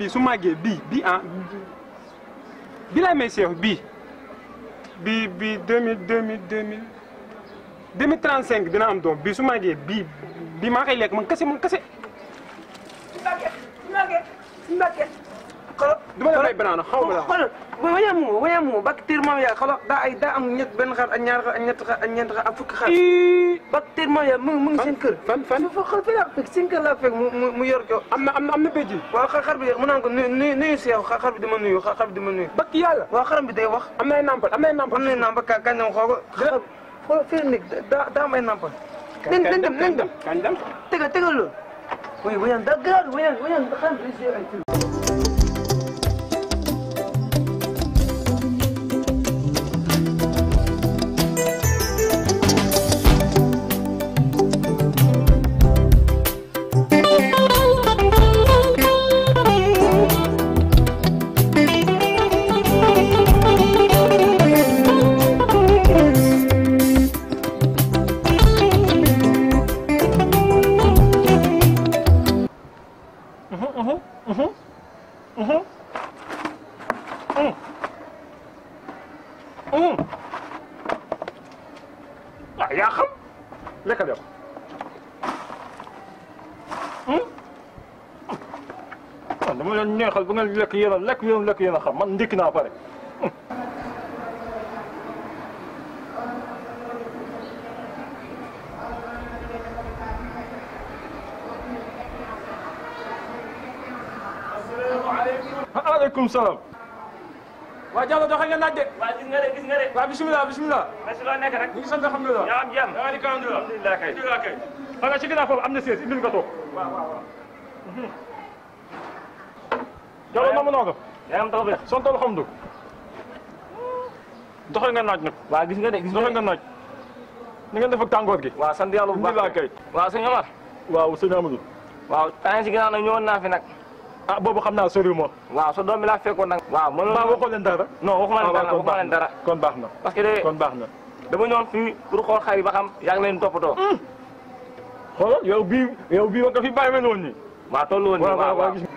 bii su màggee bii bii ah bii laay may seex bii bii bii deux mille deux mille deux mille deux mille trente cinq dina am doom bii su màggee bii bii maa koy lekk man kese man kese. Mbacke Mbacke Mbacke. xoolal du ma la may banana xaw ma la. xoolal wañaam moo wañaam moo bactérie moom yaa xoolal daa ay daa am ñett benn xar ak ñaar xar ak ñett xar ak ñeent xar ak fukki xar. ii bactérie moom yaa mu ngi mu ngi seen kër. fan fan fa xool fi laa fekk seen kër laa fekk mu mu mu yor ko. am na am na am na béjji. waaw xar xar bi mu naan ko nuyu nuyu nuyu si yow xar xar bi di ma nuyu xar xar bi di ma nuyu. bakk yàlla. waaw xaram bi day wax. am na ay nampal am na ay nampal. am nañu nàmpa ka kañ la xoo ko. xar xool fii nekk daa daa am ay nàmpa. nañ nañ dem nañ dem kañ dem. tegal tegal loolu. oui wañaan daa gaaw wañaan wañaan xaram bi day ay film. ah yaa xam lekkal yow man dama leen neexal bu ngeen lekk yéen a lekk yéen a lekk yéen a xam man ndékki naa pare aleykum salaam waa Diallo doxe nga laaj de waa gis nga de gis nga de. waa bisimilah bisimilah merci loo nekk rek. ñu ngi sant alhamdulilah yaa am jàmm. yaa ngi di alhamdulilah alhamdulilah kay. alhamdulilah kay xanaa ci ginnaaw foofu am na sees indil nga toog waaw waaw waaw Diallo namm naa ko yaa am taw bi. sant alhamdulilah doxe nga naaj nag waa gis nga de gis nga doxe de. nga naaj ni ngeen def ak tàngoor gi waaw sant yàlla bu baax alhamdulilah kay waaw sëñ Omar. waaw sëñ Amadou waaw temps si ginnaaw nag ñëwoon naa fi nag. ah boobu xam naa soriw ma waaw sa doom bi laa fekkoon nag. waaw mënoon maa waxoo leen dara non waxuma leen dara kon waxuma leen dara. kon baax na parce que de kon baax na dama ñëwoon fii pour xool xar yi ba xam yaa ngi leen toppatoo. xoolal yow bii yow bii wa nga fi bàyyi mel woon nii waaw tollu woon nii waaw waaw waaw waaw. gis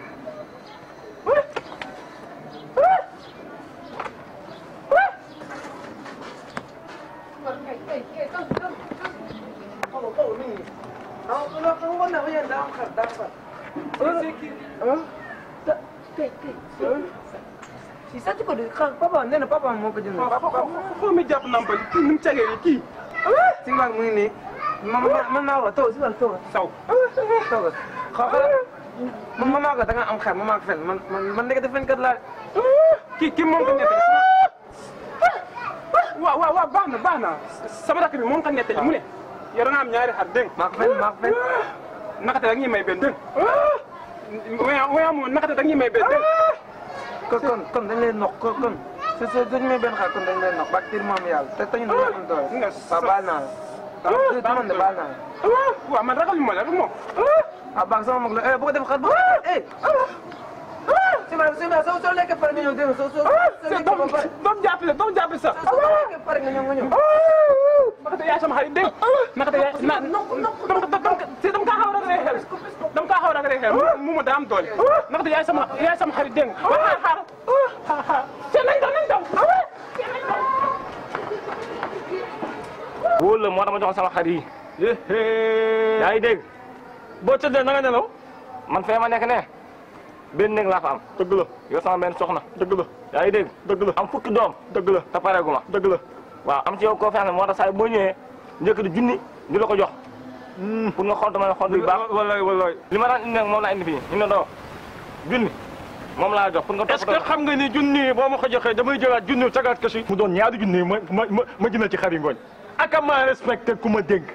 ah non xam nga ne wañaan daa am xar daa am xar. ah kay kay si sàcc ko de xar papa nee na papa moo ko jënd. papa foo mi jàpp nampal kii ni mu cagee nii kii. si waag mu ngi nii man man man naa ko taw si waag taw saw. taw xaw xala man man naa ko da nga am xar man maa ko fen man man man nekk def kat laa kii kii moom ko nettali waaw waaw waaw baax na baax na sama rakk bi moom ko nettali mu ne yow da nga am ñaari xar dégg nga maa ko fen maa ko fen nakate da nga ñuy may benn dégg nga waya waya moom nakate da nga ñuy may benn dégg nga kon kon kon dañ lay noq kon kon su su dañu may benn xar kon dañ lay noq bactérie moom yàlla te tañu dañu am doole nga waaw baal naa la waaw du man de baal naa la waaw man ragal ma la rek moom ah baax sama mag la eh bu ko def xar bu ko eh si ma si ma soo soo lekkee pare nga ñëw dégg nga soo soo soo lekkee ba pare doom jàppale doom jàppale sax soo soo lekkee pare nga ñëw nga ñëw nakate yaay sama xarit dégg nga nakate yaay na dama dama si dama kaa xaw a ragalee xel dama kaa xaw a ragalee xel mu ma daa am doole nakate yaay sama yaay sama xarit dégg nga waaw xaar xaar xaar te nañ daw nañ daw wóor la moo tax ma joxoon sama xar yi. yaa ngi dégg boo tëddee na nga nelaw man fee ma nekk ne benn néeg laa fa am. dëgg la yow sama benn soxna. dëgg la yaa ngi dégg dëgg la am fukki doom. dëgg la te pareegu ma. dëgg la waaw am ci yow confiance moo tax saa yi boo ñëwee njëkk di junni di la ko jox. pour nga xont ma xont yu baax. wallaay wallaay li ma daan indi nag moom laa indi fii ñu ne doo junni moom laa jox pour nga est-ce que toppatoo. xam nga ni junni boo ma ko joxee damay jëlaat junni tagaat ko si mu doon ñaari junni ma ma ma ma jëndal ci xar yi ngooñ aka maa respecté ku ma dégg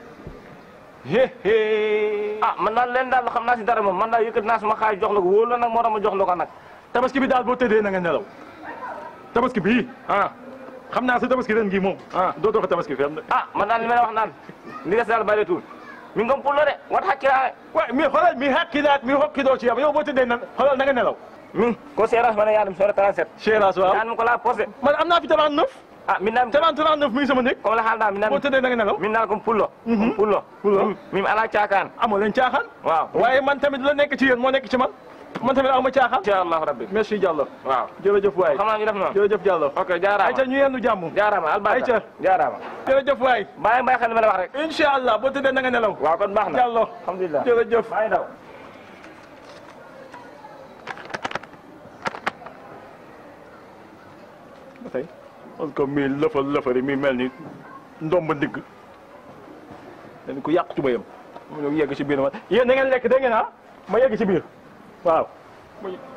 héhé ah man daal leen daal xam naa si dara moom man daal yëkkati naa suma xaay jox la ko wóolu la nag moo tax ma jox la ko nag. tabaski bi daal boo tëddee na nga nelaw tabaski bii ah xam naa sa tabaski ren gii moom ah dootoo ko tabaski fenn ah man daal li ma la wax naan li des daal bëreetul mi ngom pour la de wat xakkiraane waaye mi xoolal mi hakkilaat mi hokkidoo ci yow yow boo tëddee na xoolal na nga nelaw mi ko séerage ma ne yaa dem soore 37 chéras waaw daan ma ko laa posé man am naa fi 39 ah min naam 30 39 mi ngi sama nekk comme la xaal daal min boo naam tëddee na nga nelaw min naal comme pullo comme pullo Pullo. min ala caakaan amoo leen caaxaan waaw waaye man tamit la nekk ci yéen moo nekk ci man man tamit aw ma caaxaan incha allahu rabbi merci Diallo waaw jërëjëf waay xam naa ñu def noonu jërëjëf Diallo ok jaaraama ayca ñu yendu jàmm jaaraama albarka Ayca. jaaraama jërëjëf waay bàyyi bàyyi xel li ma la wax rek incha allah boo tëddee na nga nelaw waaw kon baax na Diallo alhamdulilah jërëjëf maa ngi daw ba tey parce que mii lëfal lëfari mi mel ni ndomba ndigg dañ ko yàq tubayam mu ñëw yegg ci biir ma yéen da ngeen lekk dégg ngeen ah ma yegg ci biir waaw